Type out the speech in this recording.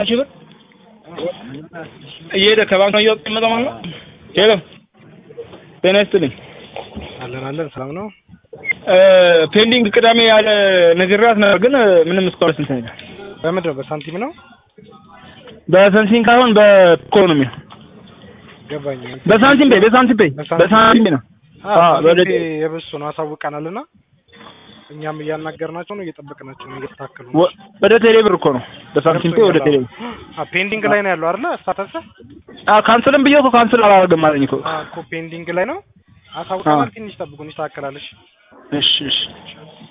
ሺህ ብር እየሄደ ከባንክ ነው እየወጣ የሚመጣው ማለት ነው። ሄሎ ጤና ይስጥልኝ። አለን አለን ሰላም ነው። እ ፔንዲንግ ቅዳሜ ያለ ነግሬያት ነበር፣ ግን ምንም እስካሁን ስንት ነው? በምንድን ነው በሳንቲም ነው በሰንሲንግ ሳይሆን በኢኮኖሚ ነው። ገባኝ። በሳንቲም ቤ በሳንቲም ቤ በሳንቲም ቤ ነው። አዎ፣ ወደ- የብሱ ነው አሳውቀናልና እኛም እያናገርናቸው ነው እየጠበቅናቸው ነው እየተታከሉ ነው። ወ- ወደ ቴሌ ብር እኮ ነው። በሳንቲም ቤ ወደ ቴሌ ብር አ ፔንዲንግ ላይ ነው ያለው አይደለ? ስታተስ አዎ፣ ካንስልም ብዬ እኮ ካንስል አላደርግም አለኝ እኮ። እኮ ፔንዲንግ ላይ ነው። አሳውቀናል። ትንሽ ጠብቁን ይስተካከላል። እሺ እሺ እሺ